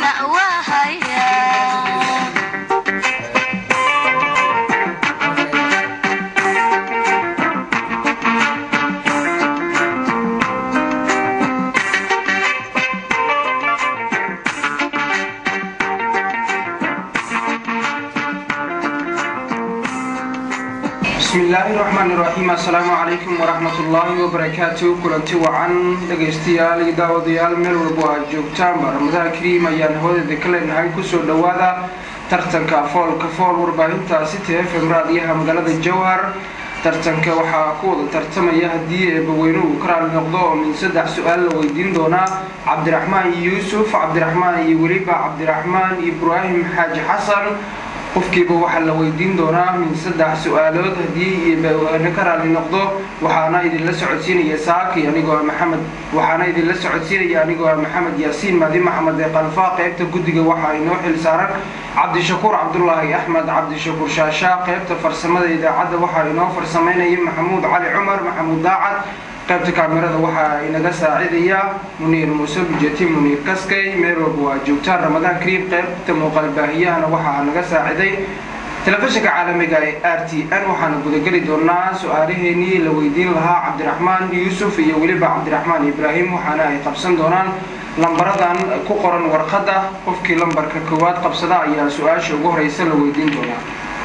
bismillaahi raxmaan iraxiim assalaamu calaykum waraxmatullaahi wabarakaatu kulanti wacan dhegaystayaal iyo daawadayaal meel walbo aad joogtaanba ramadaan kariim ayaan hawadeeda ka leenahay kusoo dhowaada tartanka foolka fool warbaahinta city f m raadiyaha magaalada jowhar tartanka waxaa ku wada tartamaya haddii eebaweyne uu ka raali noqdo oo min saddex su-aal la weydiin doonaa cabdiraxmaan yuusuf cabdiraxmaan iyo weliba cabdiraxmaan ibraahim xaaji xasan qofkiiba waxaa la weydiin doonaa min saddex su-aalood haddii eebaweyne ka raali noqdo waxaana idinla socodsiinaya saaki anigoo maxamed waxaana idinla socodsiinaya anigoo maxamed yaasiin maadi maxamed ee qalfaa qeybta guddiga waxaa inoo xil saaran cabdishakuur cabdulaahi axmed cabdishakuur shaashaa qeybta farsamada idaacadda waxaa inoo farsamaynaya maxamuud cali cumar maxamuud daacad qaybta kaamirada waxaa inaga saacidaya muniir muuse bujeti muniir kaskay meel walba waa joogtaan ramadaan kariim qaybta muuqaal baahiyahana waxaa naga saaciday telefishinka caalamiga ee r t n waxaana gudageli doonaa su-aalaheenii la weydiin lahaa cabdiraxmaan yuusuf iyo weliba cabdiraxmaan ibraahim waxaana ay qabsan doonaan lambaradan ku qoran warqadda qofkii lambarka koowaad qabsada ayaa su-aasha ugu horeysa la weydiin doonaa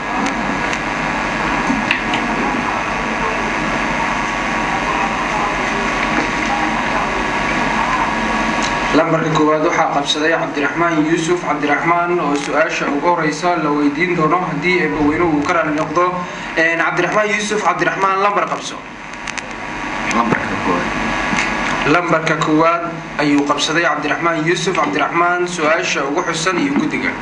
lambarka koowaad waxaa qabsaday cabdiraxmaan yuusuf cabdiraxmaan oo su-aasha ugu horeysa la weydiin doono haddii eebaweyne uu ka raali noqdo cabdiraxmaan yuusuf cabdiraxmaan lambar qabso lambarka koowaad ayuu qabsaday cabdiraxmaan yuusuf cabdiraxmaan su-aasha ugu xusan iyo guddiga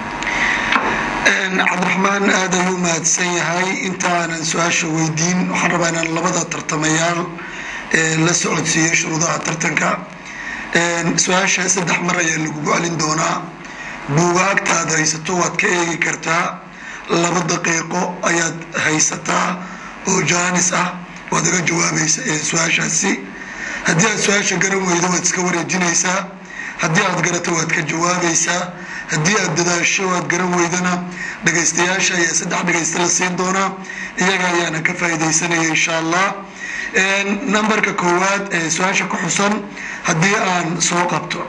cabdiraxmaan aad ayuu u mahadsan yahay intaanan su-aasha weydiin waxaan rabaa inaan labada tartamayaal la socodsiiyo shuruudaha tartanka su-aasha saddex mar ayaa lagugu celin doonaa buugaagtaad haysato waad ka eegi kartaa laba daqiiqo ayaad haysataa oo jaanis ah waad aga jawaabaysa su-aashaasi haddii aad su-aasha garan weydo waad iska wareejinaysaa haddii aad garato waad ka jawaabaysaa haddii aad dadaasho waad garan weydana dhagaystayaasha ayaa saddex dhagaysta la siin doonaa iyaga ayaana ka faa'iidaysanaya insha allah numberka koowaad ee su-aasha ku xusan haddii aan soo qabto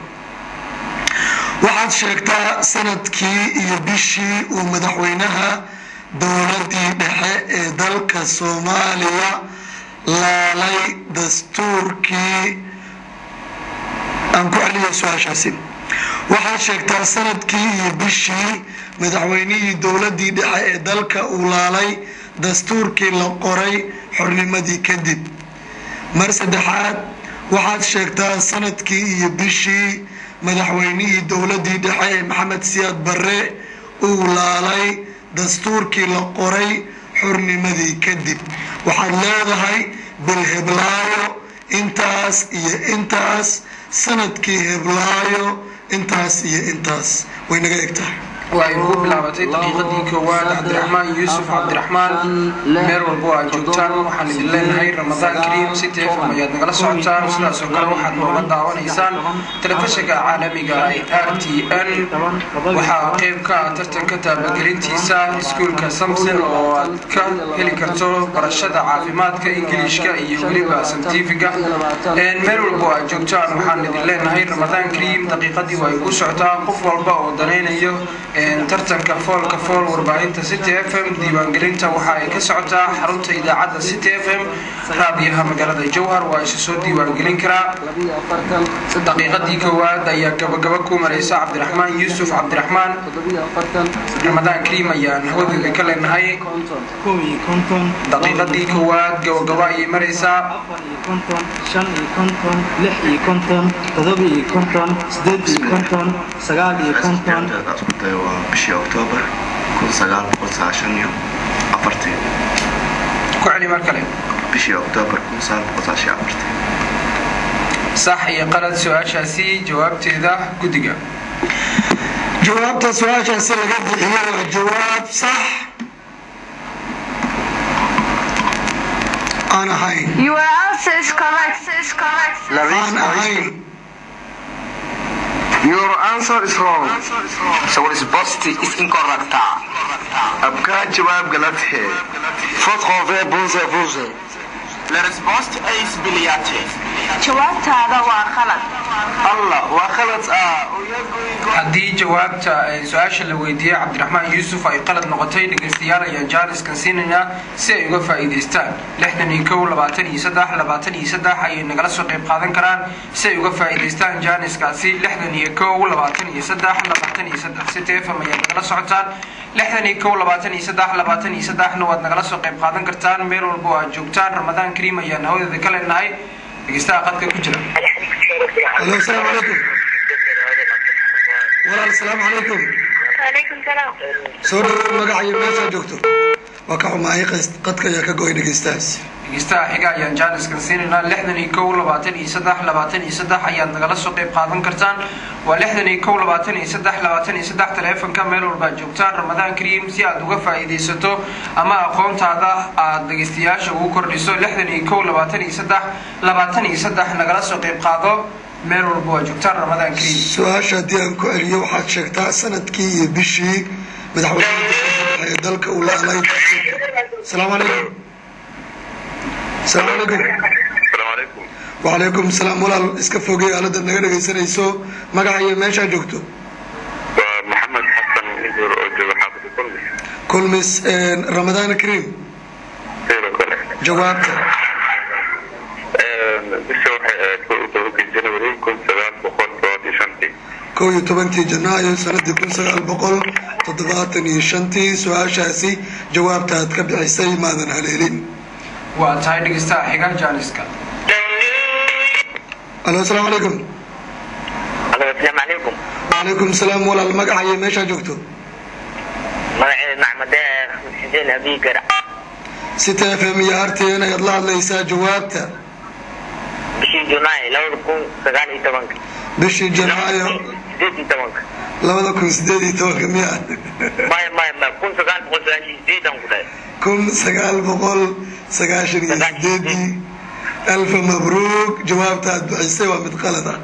waxaad sheegtaa sanadkii iyo bishii uu madaxweynaha dowladii dhexe ee dalka soomaaliya laalay dastuurkii aan ku celiya su-aashaasi waxaad sheegtaa sanadkii iyo bishii madaxweynihii dowladii dhexe ee dalka uu laalay dastuurkii la qoray xornimadii kadib mar saddexaad waxaad sheegtaa sanadkii iyo bishii madaxweynihii dowladii dhexe ee maxamed siyaad barre uu laalay dastuurkii la qoray xornimadii kadib waxaad leedahay bil heblaayo intaas iyo intaas sanadkii heblaayo intaas iyo intaas way naga eg tahay waxay ugu bilaabatay daqiiqadii koowaad cabdiraxmaan yuusuf cabdiraxmaan meel walbo aad joogtaan waxaan idin leenahay ramadaan kariim city f m ayaad nagala socotaan sidaas oo kale waxaad nooga daawanaysaan telefishinka caalamiga ee r t n waxaa qeyb ka ah tartanka taabagelintiisa iskuulka samson oo aad ka heli karto barashada caafimaadka ingiliishka iyo weliba santifiga meel walbo aad joogtaan waxaan idin leenahay ramadaan kariim daqiiqadii waa igu socotaa qof walba oo danaynayo tartanka foolka fool warbaahinta city f m diiwaangelinta waxa ay ka socotaa xarunta idaacadda city f m raadiyaha magaalada jowhar waa isu soo diiwaangelin karaa daqiiqadii koowaad ayaa gabagaba ku maraysa cabdiraxmaan yuusuf cabdiraxmaan ramadaan kariim ayaan hawadeeda ka leenahay daqiiqadii koowaad gabagaba ayay maraysaa bishii oktoobar kun sagaal boqol sagaashan iyo afartii ku celi mar kale bishii oktoobar kun sagaal boqol sagaashan iyo afartii sax iyo qalad su-aashaasi jawaabteeda guddiga jawaabta su-aashaasi laga bixiyo waa jawaab sax aan ahayn Your answer is correct. Is correct. aan ahayn Your answer is wrong. So resposta is incorrecta. आपका जवाब गलत है Fotqove buze buze. La risposta é isbiliate. jawaabtaada waa khalad Allah waa khalad ah haddii jawaabta ee su-aasha la weydiiyey cabdiraxmaan yuusuf ay qalad noqotay dhegeystayaal ayaan jaaniskan siinaynaa si ay uga faa'iidaystaan lixdan iyo kow labaatan iyo saddex labaatan iyo saddex ayay nagala soo qayb qaadan karaan si ay uga faa'iidaystaan jaaniskaasi lixdan iyo kow labaatan iyo saddex labaatan iyo saddex si tfm ayaad nagala socotaan lixdan iyo kow labaatan iyo saddex labaatan iyo saddexna waad nagala soo qayb qaadan kartaan meel walba oo aad joogtaan ramadaan kariim ayaan hawadeeda ka leenahay dhegeystaha qadka ku jira alo asalaamu calaykum walaal asalaamu calaykum alaykum salaam soo dhawow magaca iyo meeshaa joogto waa ka xumaayay qas- qadka ayaa ka go-ay dhegeystahaas dhegeystaha xiga ayaan jaaniskan siinaynaa lixdan iyo kow labaatan iyo saddex labaatan iyo saddex ayaad nagala soo qayb qaadan kartaan waa lixdan iyo kow labaatan iyo saddex labaatan iyo saddex taleefanka meel walba aad joogtaan ramadaan kariim si aad uga faa'iidaysato ama aqoontaada aad dhegeystayaasha ugu kordhiso lixdan iyo kow labaatan iyo saddex labaatan iyo saddex nagala soo qayb qaado meel walba waa joogtaan ramadaan kariim su-aasha haddii aan ku celiyo waxaad sheegtaa sanadkii iyo bishii madaxweynaha ee dalka uu laalay asalaamu calaykum asalaamu calaykum السلام عليكم wacalaykum salaam walaal iska fogey aalada naga dhegaysanayso magaca iyo meeshaa joogto محمد حسن نزور أوجه حافظ كلش kulmis ramadaan kariim خير كله jawaabta بشو توكي جنوري كل سبعة بقول تواتي شنتي kow iyo tobankii janaayo sanadii kun sagaal boqol toddobaatan iyo shantii su-aashaasi jawaabta aad ka bixisay maadan haleelin waa tahay dhegeystaha xiga jaaniska alo asalaamu calaykum Assalaamu calaykum. wacalaykum salaam walaal magaca iyo meeshaa joogto Magaceedu Maxmed Deeq Xuseen Abi Garac. si tfm iyo harteen ayaad la hadlaysaa jawaabta Bishii Junaay labada kun sagaal iyo tobanka. bishii janaayo Sideed iyo tobanka. labada kun sideed iyo tobanka miya Maya maya maya kun sagaal boqol sagaashan iyo sideedan ku dhahay. kun sagaal boqol sagaashan iyo sideedii alfa mabruuk jawaabta aad bixisay waa mid qalad ah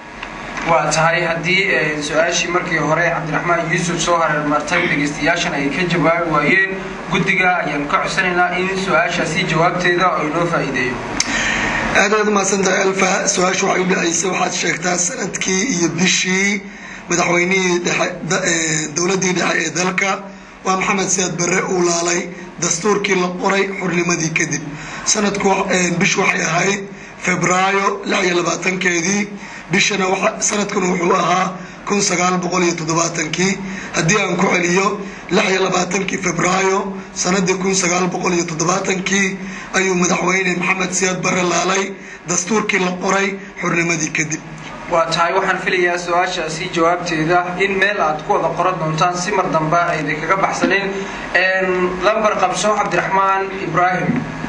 waa tahay haddii eh, su-aashii markii hore cabdiraxmaan yuusuf soo hareer martay dhegeystayaashan ay ka jawaabi waayeen guddiga ayaan ka codsanaynaa in su-aashaasi jawaabteeda oo inoo faa'iideeyo aad aad umahadsantahay alfa su-aasha waxay u dhacaysay waxaad sheegtaa sanadkii iyo bishii madaxweynihii dhexe da- ee, dowladdii dhexe ee dalka waa maxamed siyaad barre uu laalay dastuurkii la qoray xurnimadii kadib sanadku wa- ee, bish waxay ahayd febraayo lix iyo labaatankeedii bishana waxa- sanadkuna wuxuu ahaa kun sagaal boqol iyo toddobaatankii haddii aan ku celiyo lix iyo labaatankii febraayo sanadii kun sagaal boqol iyo toddobaatankii ayuu madaxweyne maxamed siyaad barre laalay dastuurkii la qoray xurnimadii kadib waa tahay waxaan filayaa su-aashaasi jawaabteeda in meel aad ku wada qoran doontaan si mar dambe aydan kaga baxsanin lambar qabso cabdiraxmaan ibraahim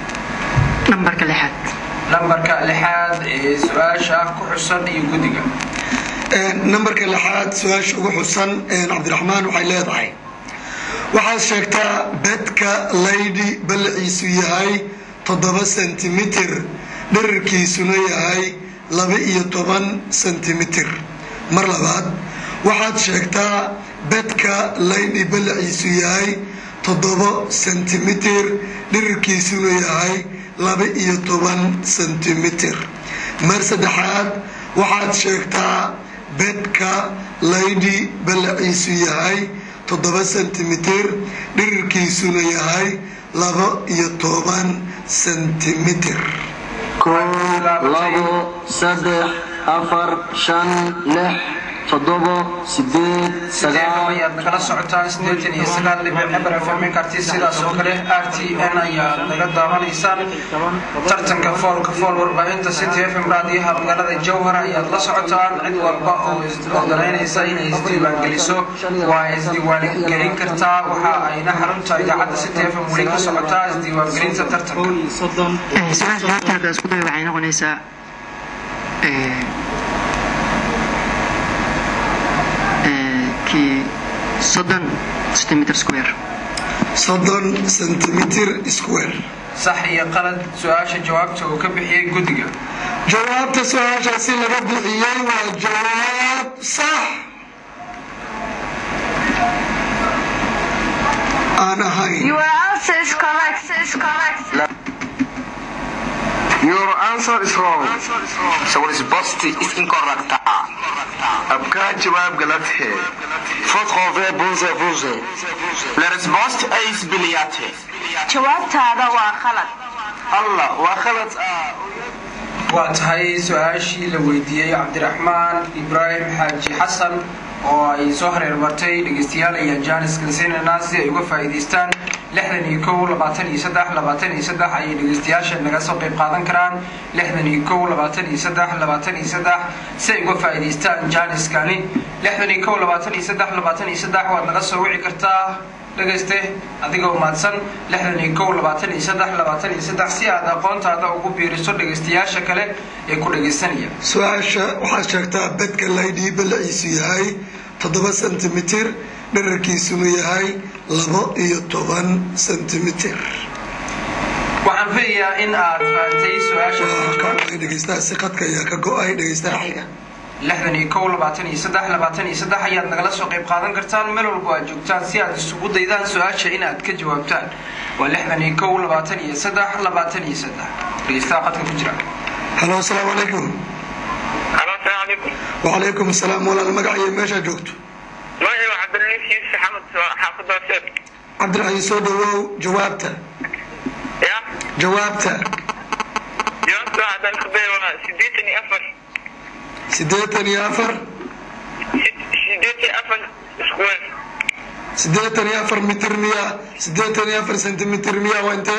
nambarka lixaad lambarka lixaad ee su-aasha ku xusan iyo guddiga nambarka lixaad su-aasha ugu xusan cabdiraxmaan waxay leedahay waxaad sheegtaa bedka laydi ballaciisu yahay toddoba sentimitir dherarkiisuna yahay laba iyo toban sentimitir mar labaad waxaad sheegtaa bedka laydi ballaciisu yahay toddoba sentimitir dherarkiisuna yahay laba iyo toban sentimitir mar saddexaad waxaad sheegtaa bedka laydi ballaciisu yahay toddoba sentimitir dhirirkiisuna yahay laba iyo toban sentimitir kow labo saddex afar shan lix toddobo sideed sagaal ayaad nagala socotaan sideetan iyo sagaal dhibic eber fm karti sidaas oo kale r t n ayaad naga daawanaysaan tartanka foolka fool warbaahinta city fm raadiyaha magaalada jowhar ayaad la socotaan cid walba oo isdanaynaysa inay isdiiwaangeliso waa isdiiwaangelin kartaa waxa ayna xarunta idaacadda city fm weli ka socotaa isdiiwaangelinta tartanka su-aasha jawaabta hadda isku day waxay noqonaysaa eh, eh, kii soddon centimeter square soddon sentimitir square sax iyo qalad su-aasha jawaabta uu ka bixiyey guddiga jawaabta su-aashaasi laga bixiyey waa jawaab sax aan ahayn Your answer is correct. Is correct. Your answer is wrong. So resposta is incorrect. आपका जवाब गलत है Fotqove buze buze. La resposta é isbiliate. Jawaabtaada waa khalad. Allah waa khalad waa tahay su-aashii la weydiiyey cabdiraxmaan ibraahim xaaji xasan oo ay soo hareer martay dhegeystayaal ayaan jaanis kalsinanaa si ay uga faa'iidaystaan lixdan iyo kow labaatan iyo saddex labaatan iyo saddex ayay dhegeystayaasha naga soo qayb qaadan karaan lixdan iyo kow labaatan iyo saddex labaatan iyo saddex si ay uga faa'iidaystaan jaaniskani lixdan iyo kow labaatan iyo saddex labaatan iyo saddex waad naga soo wici kartaa dhegayste adigoo mahadsan lixdan iyo kow labaatan iyo saddex labaatan iyo saddex si aad aqoontaada ugu biiriso dhegaystayaasha kale ee ku dhegaysanaya su-aasha waxaad sheegtaa bedka laydhii balaciisu yahay toddoba sentimitir dherarkiisuna yahay labo iyo toban sentimitir waxaan filayaa in aad fahamtay su-aasha waa ka go-ay dhegeystaha si qadka ayaa ka go-ay dhegeystaha xiga lixdan iyo kow labaatan iyo saddex labaatan iyo saddex ayaad nagala soo qayb qaadan kartaan meel walbo aad joogtaan si aad isugu daydaan su-aasha inaad ka jawaabtaan waa lixdan iyo kow labaatan iyo saddex labaatan iyo saddex dhegeystaha qadka ku jira halo asalaamu calaykum Halo, assalaamu calaykum. wacalaykum asalaam walaal magac iyo meeshaa joogto Magacaygu waa Cabdilciis Yuusuf Axmed, waa xaafadda Horseed. cabdiraxiin soo dhawow jawaabta Ya, jawaabta jawaabta haddaan isku dayo waa siddeetan iyo afar. siddeetan iyo afar Sid- siddeetan iyo afar square. siddeetan iyo afar mitir miya siddeetan iyo afar sentimitir miya waa intee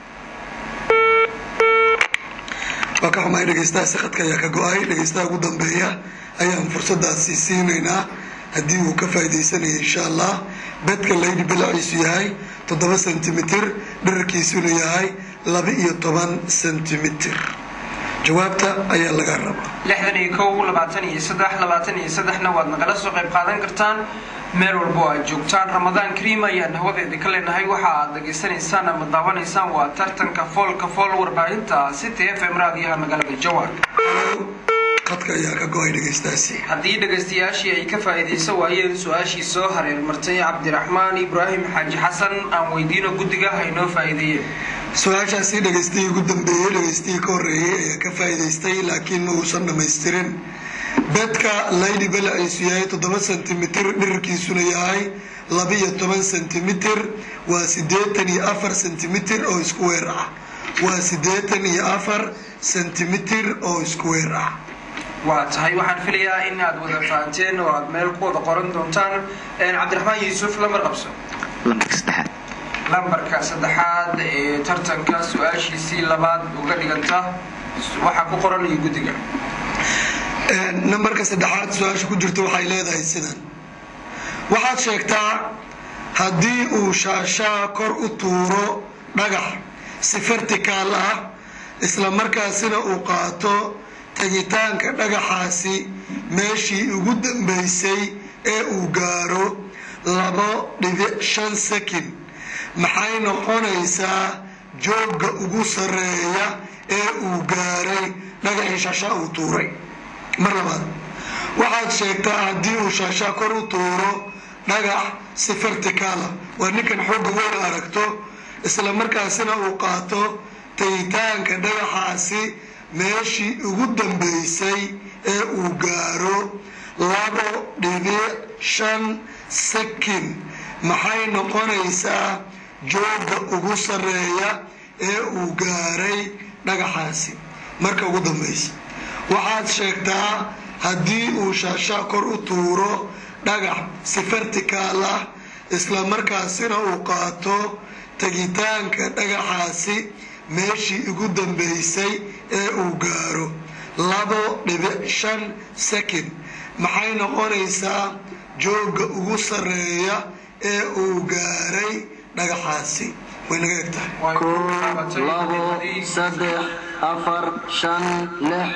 waa ka xumahay dhegeystaha sakadka ayaa ka go-ay dhegeystaha ugu dambeeya ayaan fursadaasi siinaynaa haddii uu ka faa'iidaysanaya insha allah bedka laydi balaciisu yahay toddoba sentimitir dherarkiisuna yahay laba iyo toban sentimitir jawaabta ayaa laga rabaa lixdan iyo kow labaatan iyo saddex labaatan iyo saddexna waad nagala soo qayb qaadan kartaan meel walbo aad joogtaan ramadaan kariim ayaan hawadeeda ka leenahay waxa aad dhageysanaysaan ama daawanaysaan waa tartanka foolka fool warbaahinta city f m raadiyaha magaalada jawar qadka ayaa ka go-ay dhegeystahaasi haddii dhegaystayaashii ay ka faa'iidaysan waayeen su-aashii soo hareer martay cabdiraxmaan ibraahim xaaji xasan aan weydiino guddiga haynoo faa'iideeyeen su-aashaasi dhegeystihii ugu dambeeyey dhegeystihii ka horreeyey ayaa ka faa'iidaystay laakiin ma uusan dhammaystirin bedka laydi balaciisu yahay toddoba sentimitir dhirarkiisuna yahay labiyo toban sentimitir waa siddeetan iyo afar sentimitir oo isku weer ah waa siddeetan iyo afar sentimitir oo isku weer ah waa tahay waxaan filayaa in aad wada fahanteen oo aad meel ku wada qoran doontaan cabdiraxmaan yuusuf lamar qabso lambarka saddexaad lambarka saddexaad ee tartanka su-aashiisii labaad uga dhiganta waxaa ku qoran iyo guddiga nambarka saddexaad su-aasha ku jirta waxay leedahay sidan waxaad sheegtaa haddii uu shaashaa kor u tuuro dhagax si vertikaal ah isla markaasina uu qaato tegitaanka dhagaxaasi meeshii ugu dambeysay ee uu gaaro labo dhibic shan sakin maxay noqonaysaa joogga ugu sarreeya ee uu gaaray dhagaxii shaashaa uu tuuray mar labaad waxaad sheegtaa haddii uu shaashaa kor u tuuro dhagax si vertikaala waa ninkan xoogga weyn aragto isla markaasina uu qaato tagitaanka dhagaxaasi meeshii ugu dambeysay ee uu gaaro labo dhibic shan sakin maxay noqonaysaa joogga ugu sarreeya ee uu gaaray dhagaxaasi marka ugu dambeysa waxaad sheegtaa haddii uu shaashaa kor u tuuro dhagax si vertikaal ah isla markaasina uu qaato tegitaanka dhagaxaasi meeshii ugu dambeysay ee uu gaaro labo dhibic shan sakin maxay noqonaysaa joogga ugu sarreeya ee uu gaaray dhagaxaasi way naga eg tahay kow labo saddex afar shan lix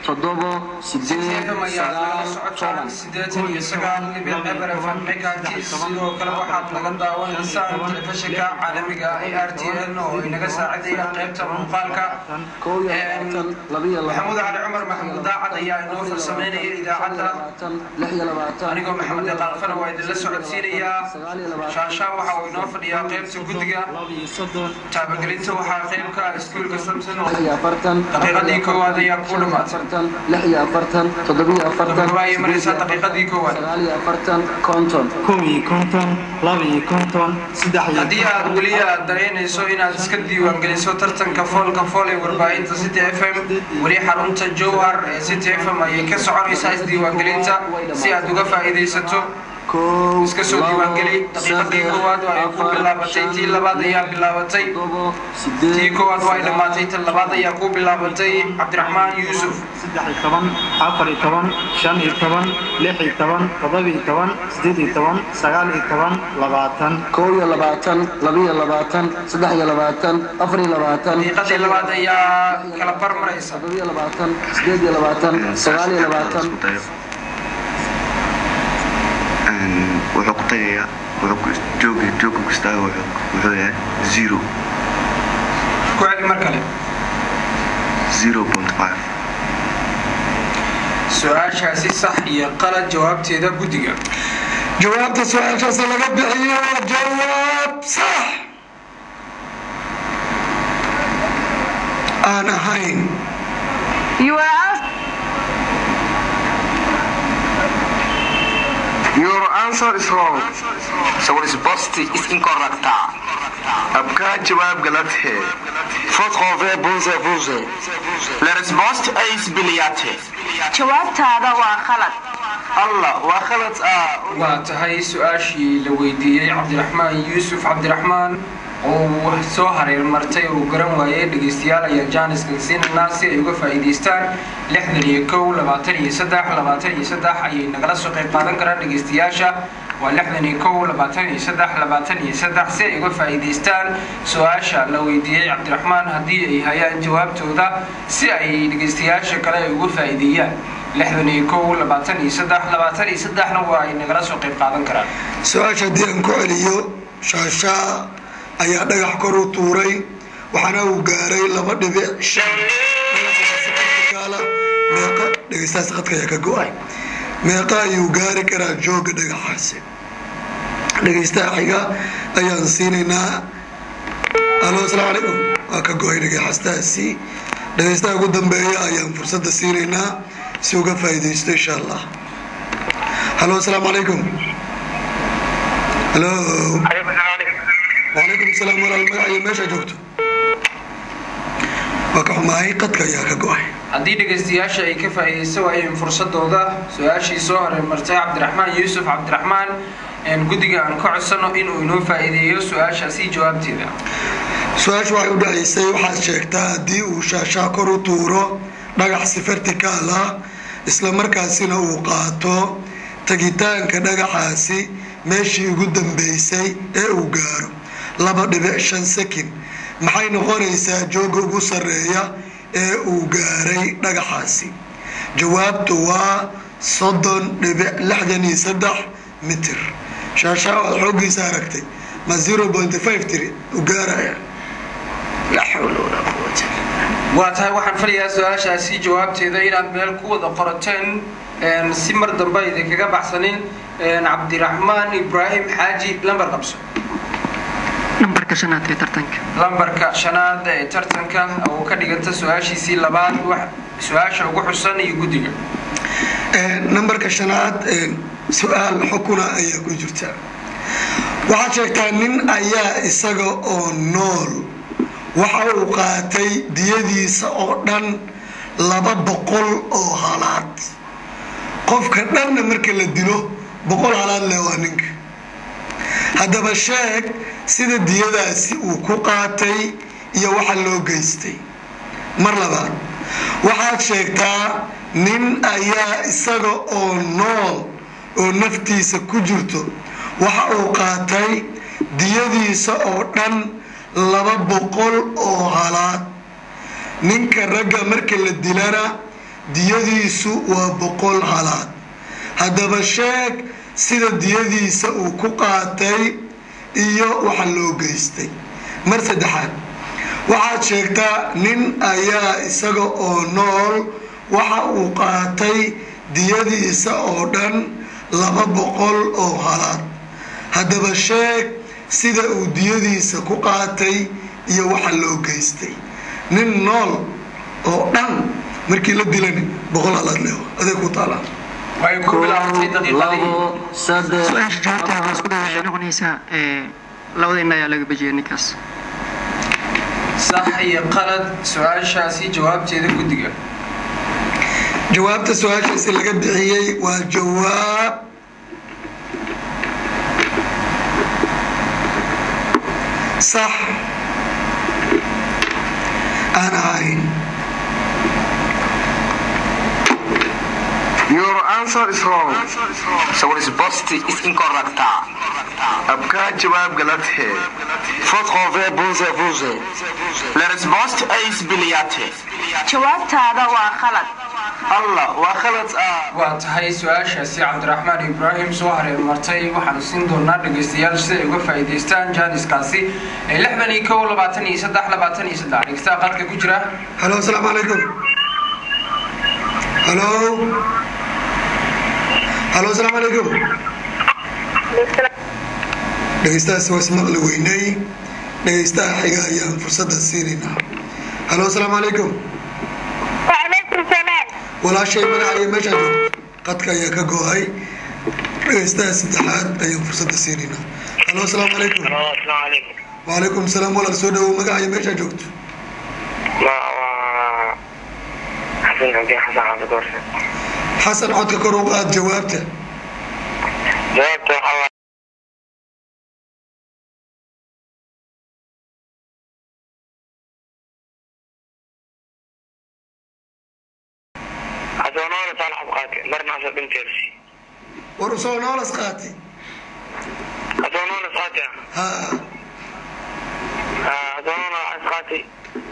toddobo sideed sideetan ayaa nagala sagaal socotaan toban sideetan iyo sagaal dhibic eber fm megahertz sidoo kale waxaad naga daawanaysaan telefishinka caalamiga ah ee r t n oo inaga saacidaya qaybta muuqaalka kow iyo labaatan labiyo maxamuud labaatan cali cumar maxamuud daacad ayaa inoo farsameynaya idaacadda lix iyo labaatan anigoo maxamed deqaalfana waa idinla socodsiinayaa shaashaa waxa uu inoo fadhiyaa qaybta guddiga taabagelinta waxaa qaybka iskuulka samson oo lix iyo afartan daqiiqadii koowaad ayaa ku dhamaatay afartan lix iyo afartan toddobiyo afartan gabagaba ayay maraysaa daqiiqadii koowaad sagaal iyo afartan konton kow iyo konton laba iyo konton saddex iyo haddii aad weli aad dareynayso inaad iska diiwaangeliso tartanka foolka fool ee warbaahinta city f m weli xarunta jowhar ee city f m ayay ka soconaysaa isdiiwaangelinta si aad uga faa'iidaysato kow iska soo diiwaangeli daqiiqadii koowaad waa ay ku bilaabatay tii labaad ayaa bilaabatay toddobo tii sideed koowaad waa ay dhammaatay tan labaad ayaa ku bilaabatay cabdiraxmaan yuusuf saddex iyo toban afar iyo toban shan iyo toban lix iyo toban toddoba iyo toban sideed iyo toban sagaal iyo toban labaatan kow iyo labaatan labiyo labaatan saddex iyo labaatan afar iyo labaatan daqiiqadii labaad ayaa kala bar maraysa toddobiyo labaatan sideed iyo labaatan sagaal iyo labaatan isku dayo Een, wuxuu ku tagayaa wuxuu ku jooga jooga ku istaaga wuxuu wuxuu yahay zero ku celi mar kale zero point five su-aashaasi sax iyo qalad jawaabteeda guddiga jawaabta su-aashaas laga bixiyo waa jawaab sax aan ahayn You are asked Your answer is wrong. So resposta is incorrect. आपका जवाब गलत है Faut trouver bonze bonze. La risposta é isbiliate. jawaabtaada waa khalad Allah, waa khalad ah. waa tahay su-aashii la weydiiyey cabdiraxmaan yuusuf cabdiraxmaan oo soo hareer martay oo garan waayey dhegeystayaal ayaa jaaniska siinanaa si ay uga faa'iidaystaan lixdan iyo kow labaatan iyo saddex labaatan iyo saddex ayay nagala soo qayb qaadan karaan dhegeystayaasha waa lixdan iyo kow labaatan iyo saddex labaatan iyo saddex si ay uga faa'iidaystaan su-aasha la weydiiyey cabdiraxmaan haddii ay hayaan jawaabtooda si ay dhegeystayaasha kale ay uga faa'iideeyaan lixdan iyo kow labaatan iyo saddex labaatan iyo saddexna waa ay nagala soo qayb qaadan karaan su-aasha haddii aan ku celiyo shaashaa ayaa dhagax kor u tuuray waxaana uu gaaray laba dhibic shan Kaala, meeqa dhegeystahaas khadka ayaa ka go-ay meeqa ayuu gaari karaa jooga dhagaxaasi dhegeystaha xiga ayaan siinaynaa alo asalaamu calaykum waa ka go-ay dhagaxastaasi dhegeystaha ugu dambeeya ayaan fursadda siinaynaa si uga faa'iidaysto insha allah halo asalaamu calaykum halo وعليكم السلام walaal magaciyo meesha joogto waa ka xumahay qadka ayaa ka go-ay haddii dhegaystayaasha ay ka faa'iidaysan waayeen fursadooda su-aashii soo horey martay cabdiraxmaan yuusuf cabdiraxmaan een guddiga aan ka codsano inuu inoo faa'iideeyo su-aashaasi jawaabteeda su-aashu waxay u dhacaysay waxaad sheegtaa haddii uu shaashaa kor u tuuro dhagax si verticaal ah isla markaasina uu qaato tagitaanka dhagaxaasi meeshii ugu dambeysay ee uu gaaro laba dhibic shan sekin maxay noqonaysaa jooga ugu sarreeya ee uu gaaray dhagaxaasi jawaabtu waa soddon dhibic lixdan iyo saddex mitir shaashaa waad xooggiisa aragtay ma zero point five tiri u gaaraya laa xawla walaa quwata waa tahay waxaan filayaa su-aashaasi jawaabteeda inaad meel ku wada qorateen een si mar dambe aydan kaga baxsanin een cabdiraxmaan ibraahim xaaji lambar qabso nambarka shanaad ee tartanka lambarka shanaad ee tartanka oo ka dhiganta su-aashiisii labaad wax su-aasha ugu xusan iyo guddiga nambarka shanaad su-aal xukuna ayaa ku jirta waxaad sheegtaa nin ayaa isaga oo nool waxa uu qaatay diyadiisa oo dhan laba boqol oo halaad qofka dhanna marka la dilo boqol halaad leh waa ninka haddaba sheeg sida diyadaasi uu ku qaatay iyo waxa loo geystay mar labaad waxaad sheegtaa nin ayaa isaga oo nool oo naftiisa ku jirto waxa uu qaatay diyadiisa oo dhan laba boqol oo halaad ninka ragga marka la dilana diyadiisu waa boqol halaad haddaba sheeg sida diyadiisa uu ku qaatay iyo waxa loo geystay mar saddexaad waxaad sheegtaa nin ayaa isaga oo nool waxa uu qaatay diyadiisa oo dhan laba boqol oo halaad haddaba sheeg sida uu diyadiisa ku qaatay iyo waxa loo geystay nin nool oo dhan markii la dilani boqol halaad leewa adeeg ku taalaa way ku bilaabatay daqiiqadii su-aasha jawaabteeda waxaa isku daya waxay noqonaysaa ee, labada indha ayaa laga bejiyay ninkaas sax iyo qalad su-aashaasi jawaabteeda guddiga jawaabta su-aashaasi laga bixiyey waa jawaab sax aan ahayn Your answer is wrong. So resposta is incorrect. आपका जवाब गलत है Faute renversée, bonze, bonze. La risposta é isbiliate. jawaabtaada waa khalad Allah, waa khalad ah. waa tahay su-aashaasi cabdiraxmaan ibraahim soo hareer martay waxaanu siin doonaa dhegaystayaal sida ay uga faa'iidaystaan jaaniskaasi ee lixdan iyo kow labaatan iyo saddex labaatan iyo saddex dhegeystaha qadka ku jira halo asalaamu calaykum halo halo asalaamu calaykum dhegeystahaasi waa ismaqli weynay dhegeystaha xiga ayaan fursadda siinaynaa halo asalaamu calaykum وعليكم السلام walaashay magaca iyo meeshaa joogto qadka ayaa ka go-ay dhegeystaha saddexaad ayaan fursadda siinaynaa halo asalaamu calaykum السلام عليكم wacalaykum salaam walaal soo dhawow magaca iyo meeshaa joogto ما حسن عبدي حسن عبد الدورسي xasan codka kor u qaad jawaabta جاوبت حوا أتونون صالح بقاتي مرنا عشر بنت يرسي war usoo noolas qaatay أتونون صاتي ha أتونون أسقاتي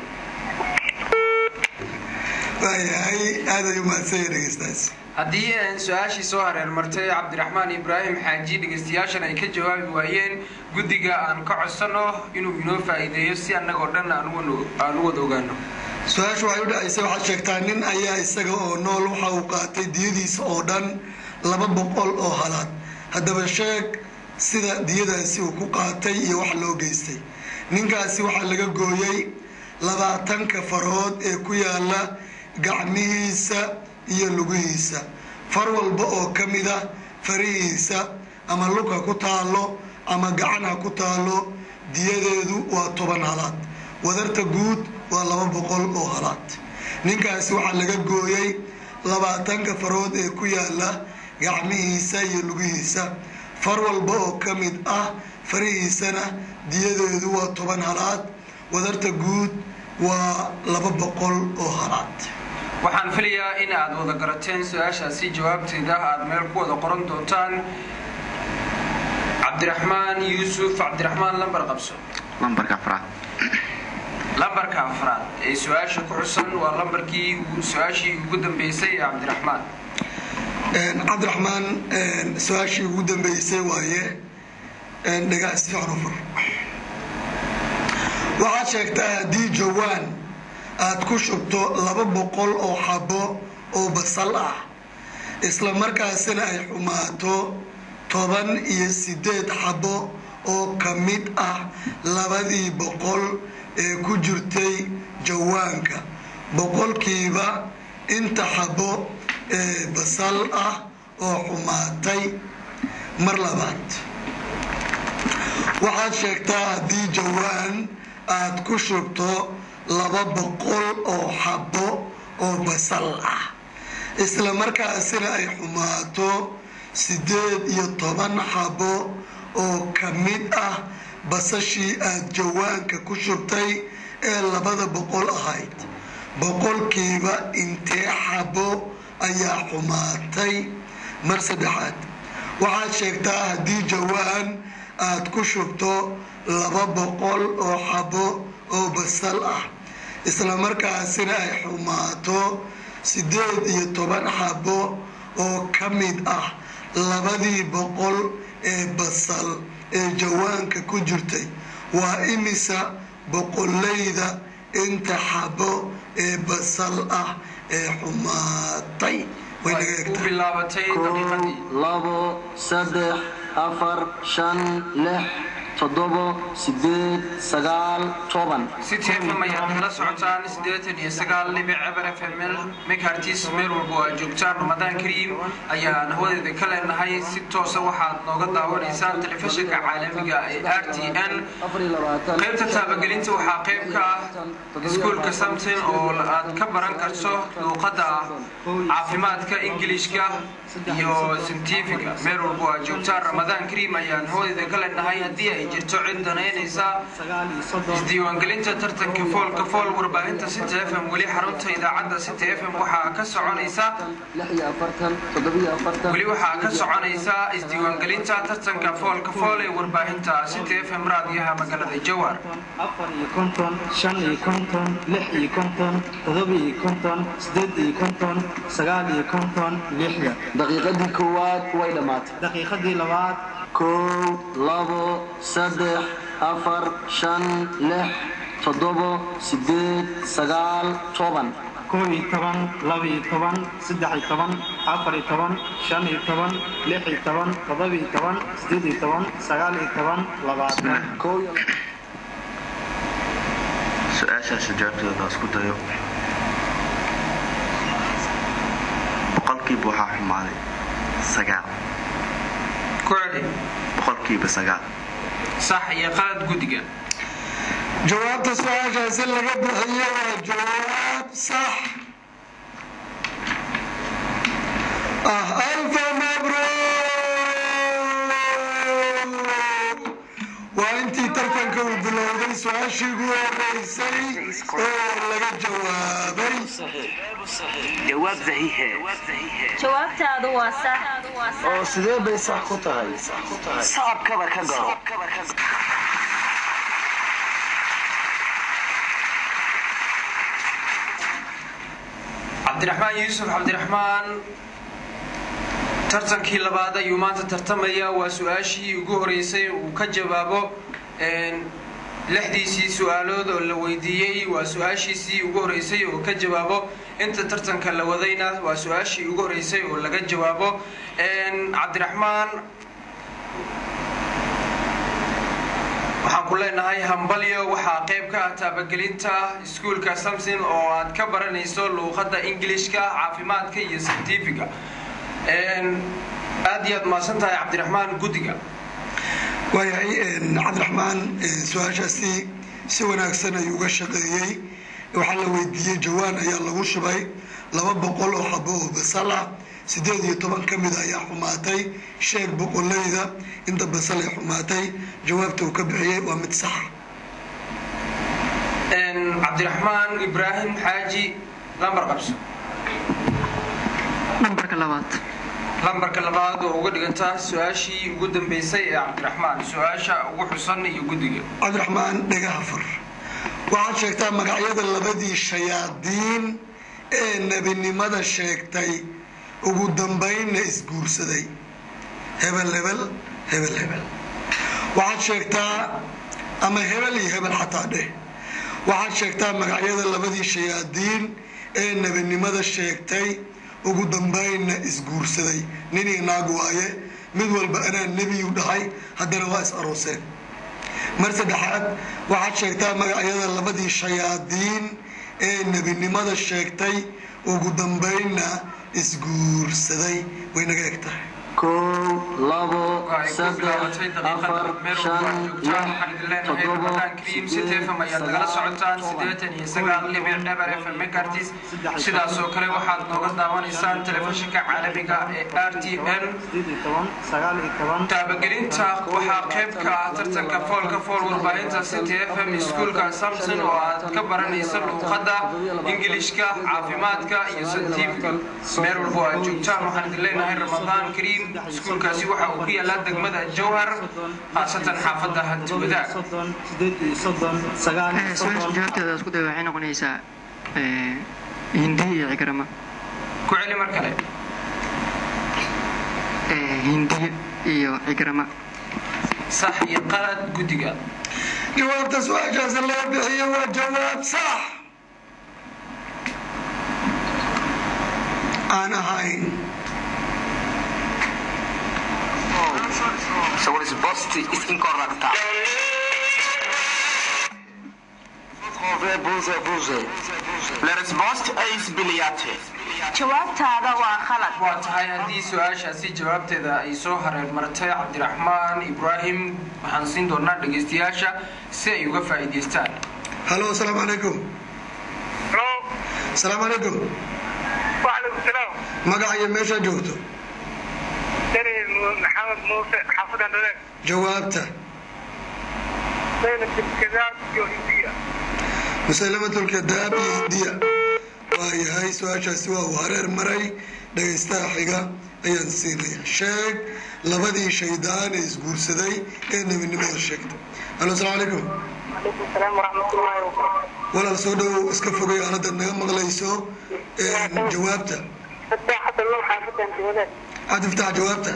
waayahay aad ay umahadsan yahay dhegeystahaasi haddii aan su-aashii soo hareer martay cabdiraxmaan ibraahim xaaji dhegeystayaashan ay ka jawaabi waayeen guddiga aan ka codsano inuu inoo faa'iideeyo si annagoo dhan aan u- aan u wada ogaano su-aashu waxay u dhacaysay waxaad sheegtaa nin ayaa isaga oo nool waxa uu qaatay diyadiisa oo dhan laba boqol oo halaad haddaba sheeg sida diyadaasi uu ku qaatay iyo wax loo geystay ninkaasi waxaa laga gooyey labaatanka farood ee ku yaala gacmihiisa iyo lugihiisa far walba oo ka mid ah farihiisa ama lug ha ku taalo ama gacan ha ku taalo diyadeedu waa toban halaad wadarta guud waa laba boqol oo halaad ninkaasi waxaa laga gooyey labaatanka farood ee ku yaala gacmihiisa iyo lugihiisa far walba oo ka mid ah farihiisana diyadeedu waa toban halaad wadarta guud waa laba boqol oo halaad waxaan filayaa in aad wada garateen su-aashaasi jawaabteeda aad meel ku wada qoran doontaan cabdiraxmaan yuusuf cabdiraxmaan lambar qabso lambarka afraad lambarka afraad ee su-aasha ku xusan waa lambarkii su-aashii ugu dambeysay ee cabdiraxmaan cabdiraxmaan su-aashii ugu dambeysay waaye dhagaa si fiican u fur waxaad sheegtaa haddii jawaan aad ku shubto laba boqol oo xabo oo basal ah isla markaasina ay xumaato toban iyo sideed xabo oo ka mid ah labadii boqol ee ku jirtay jawaanka boqolkiiba inta xabo ee basal ah oo xumaatay mar labaad waxaad sheegtaa haddii jawaan aad ku shubto laba boqol oo xabo oo basal ah isla markaasina ay xumaato sideed iyo toban xabo oo ka mid ah basashii aad jawaanka ku shubtay ee labada boqol ahayd boqolkiiba intee xabo ayaa xumaatay mar saddexaad waxaad sheegtaa haddii jawaan aad ku shubto laba boqol oo xabo oo basal ah isla markaasina ay xumaato sideed iyo toban xabo oo ka mid ah labadii boqol ee basal ee jawaanka ku jirtay waa imisa boqoleyda inta xabo ee basal ah ee xumaatay way naga u egtahay bilaabatay daqiiqadii labo saddex afar shan lix toddobo sideed sagaal toban city f m ayaad nala socotaan siddeetan iyo sagaal dhibic eber f m l mekartis meel walba oo aad joogtaan ramadaan kariim ayaan hawadeeda ka leenahay si toosa waxaad nooga daawanaysaan telefishinka caalamiga ee r t n qaybta taabagelinta waxaa qayb ka ah iskuulka samson oo aad ka baran karto luuqadda caafimaadka ingilishka iyo sintifiga meel walba oo aad joogtaan ramadaan kariim ayaan hawadeeda ka leenahay haddii ay jirto cid danaynaysa isdiiwaangelinta tartanka foolka fool warbaahinta city f m weli xarunta idaacadda city f m waxaa ka soconaysa weli waxaa ka soconaysa isdiiwaangelinta tartanka foolka fool ee warbaahinta city f m raadiyaha magaalada jowhar afar iyo konton shan iyo konton lix iyo konton todoba iyo konton sideed iyo konton sagaal iyo konton lixda daqiiqadii koowaad way dhammaatay daqiiqadii labaad kow labo saddex afar shan lix toddobo sideed sagaal toban kow iyo toban laba iyo toban saddex iyo toban afar iyo toban shan iyo toban lix iyo toban todoba iyo toban sideed iyo toban sagaal iyo toban labaatan kow iyo su-aashaas jawaabtooda isku dayo boqolkiiba waxaa xumaaday sagaal ku celi boqolkiiba sagaal sax iyo qalad guddiga jawaabta su-aashaasi laga bixiyo waa jawaab sax ah alfa mabruuk waa intii tartanka uu bilowday su-aashii ugu horeysay oo laga jawaabay jawaab saxiixe jawaabtaadu waa sax oo sidee bay sax ku tahay sacab kabar ka garo cabdiraxmaan yuusuf cabdiraxmaan tartankii labaad ayuu maanta tartamaya waa su-aashii ugu horeysay uu ka jawaabo lixdiisii su-aalood oo la weydiiyey waa su-aashiisii ugu horeysay oo ka jawaabo inta tartanka la wadayna waa su-aashii ugu horeysay oo laga jawaabo cabdiraxmaan waxaan ku leenahay hambalyo waxaa qayb ka ah taabagelinta iskuulka samson oo aad ka baranayso luuqadda ingilishka caafimaadka iyo scientifiga aad iyo aad mahadsan tahay cabdiraxmaan guddiga waayahay cabdiraxmaan su-aashaasi si wanaagsan ayuu uga shaqeeyey waxaa la weydiiyey jawaan ayaa lagu shubay laba boqol oo xabo oo basal ah sideed iyo toban ka mid ayaa xumaatay sheeg boqoleyda inta basal ay xumaatay jawaabta uu ka bixiyey waa mid saxa cabdiraxmaan ibraahim xaaji lambar qabso nambarka labaad lambarka labaad oo uga dhigantaa su-aashii ugu dambeysay ee cabdiraxmaan su-aasha ugu xusan iyo guddiga cabdiraxmaan dhagaha fur waxaad sheegtaa magacyada labadii shayaadiin ee nebinimada sheegtay ugu dambaynna isguursaday hebel hebel hebel hebel waxaad sheegtaa ama hebel iyo hebel xataa dheh waxaad sheegtaa magacyada labadii shayaadiin ee nebinimada sheegtay ugu dambaynna isguursaday nin iyo naag waaye mid walba anaa nebiyu dhahay haddana waa is arooseen mar saddexaad waxaad sheegtaa magacyada labadii shayaadiin ee nebinimada sheegtay ugu dambaynna isguursaday way naga eg tahay kow labo saddex afar shan lix toddoba ayaad nagala socotaan sideetan iyo sagaal dhibic eber f m mekartis sidaas oo kale waxaad nooga daawanaysaan telefishinka caalamiga ee r t n taabagelinta waxaa qayb ka ah tartanka foolka fool warbaahinta city f m iskuulka samson oo aad ka baranaysa luuqadda ingilishka caafimaadka iyo santiifka meel walba oo aad joogtaan waxaan idin leenahay ramadaan kariim iskuulkaasi waxa uu ku yaalaa degmada jowhar khaasatan xaafadda hanti wadaag su-aasha jawaabteeda isku day waxay noqonaysaa hindi iyo cikrama ku celi mar kale hindiya iyo cigrama sax iyo qalad guddiga jawaabta su-aashaas laga bixiyo waa jawaab sax aan ahayn So what is bust is incorrect. La risposta è sbagliata. jawaabtaada waa khalad waa tahay haddii su-aashaasi jawaabteeda ay soo hareer martay cabdiraxmaan ibraahim waxaan siin doonaa dhegaystayaasha si ay uga faa'iidaystaan halo asalaamu calaykum asalaamu calaykum وعليكم السلام magaca iyo meeshaa joogto دني محمد موسى حافظ عندنا jawaabta بين الكذاب والهندية musaylamatlkadaab iyo hindiya waa yahay su-aashaasi waa uu hareer maray dhagaystaha xiga ayaan siinaya sheeg labadii shaydaan ee isguursaday ee nebinimada sheegtay halo asalaamu calaykum وعليكم السلام ورحمة الله وبركاته walaal soo dhowow iska fogay aanadda naga maqlayso jawaabta فتح حتى الله حافظ عندنا waxaad iftax jawaabta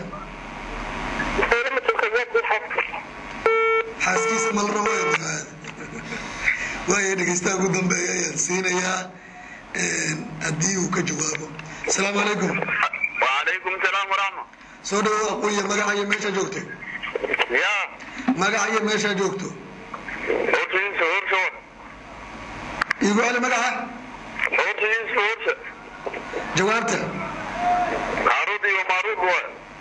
مسيلمة الكذاب بالحق xaaskiisa mal rabo ee magacaada waaya dhegaystaha ugu dambeeya ayaan siinayaa haddii uu ka jawaabo asalaamu calaykum وعليكم السلام ورحمة soo dhawow aqoonyo magaca iyo meeshaa joogtay يا magaca iyo meeshaa joogto هورتين هورشون iigu celi magaca هورتين هورش jawaabta عروضي ومعروض هو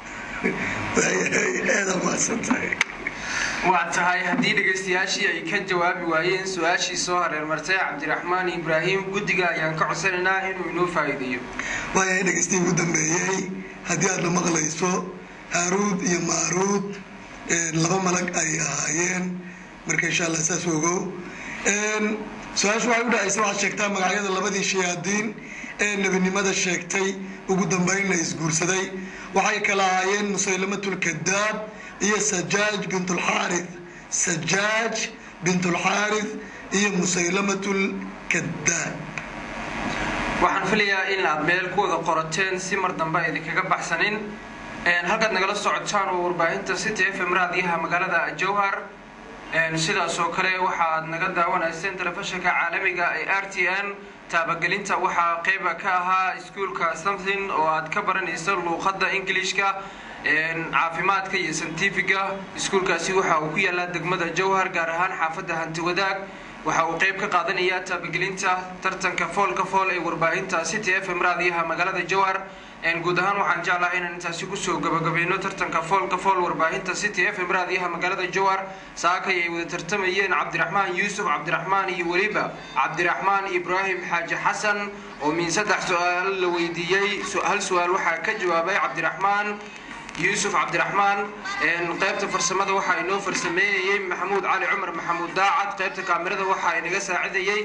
waayahay aada mahadsantahay waa tahay haddii dhegaystayaashii ay ka jawaabi waayeen su-aashii soo hareer martay cabdiraxmaan ibraahim guddiga ayaan ka codsanaynaa inuu inoo faa'iideeyo waayahay dhegaystihi ugu dambeeyey haddii aad la maqlayso haaruud iyo maaruud laba malag ay ahaayeen marka insha allah saas ogow su-aashu waxay u dhacaysa waxaad sheegtaa magacyada labadii shayaadiin ee nebinimada sheegtay ugu dambeynna isguursaday waxay kala ahaayeen musaylamatulkadaab iyo sajaaj bintulxaarith sajaaj bintulxaarith iyo musaylamatulkadaab waxaan filayaa in aad meel ku wada qorateen si mar dambe a idinkaga baxsanin halkaad nagala socotaan oo warbaahinta city f m raadiyaha magaalada jowhar sidaas oo kale waxaad naga daawanayseen telefishinka caalamiga ee r t n taabagelinta waxaa qeyba ka ahaa iskuolka something oo aad ka baranayso luuqadda ingilishka caafimaadka iyo santifiga iskuolkaasi waxa uu ku yaalaa degmada jowhar gaar ahaan xaafadda hanti wadaag waxa uu qeyb ka qaadanayaa taabagelinta tartanka foolka fool ee warbaahinta city f m raadiyaha magaalada jowhar guud ahaan waxaan jeclahay inaan intaasi kusoo gabagabayno tartanka foolka fool warbaahinta city f m raadiyaha magaalada jowhar saakay ay wada tartamayeen cabdiraxmaan yuusuf cabdiraxmaan iyo weliba cabdiraxmaan ibraahim xaaji xasan oo min saddex su-aal la weydiiyey hal su-aal waxaa ka jawaabay cabdiraxmaan yuusuf cabdiraxmaan qaybta farsamada waxaa inoo farsameynayey maxamuud cali cumar maxamuud daacad qaybta kaamirada waxaa inaga saacidayey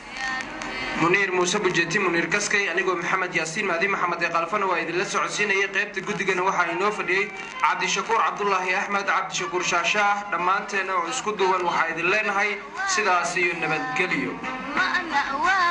muniir muuse bujeti muniir gaskay anigoo maxamed yaasiin maadi maxamed ee qalfana waa idinla socodsiinayay qaybta guddigana waxaa inoo fadhiyey cabdishakuur cabdulaahi axmed cabdishakuur shaashaah dhammaanteena oo isku duwan waxaa idin leenahay sidaas iyo nabadgelyo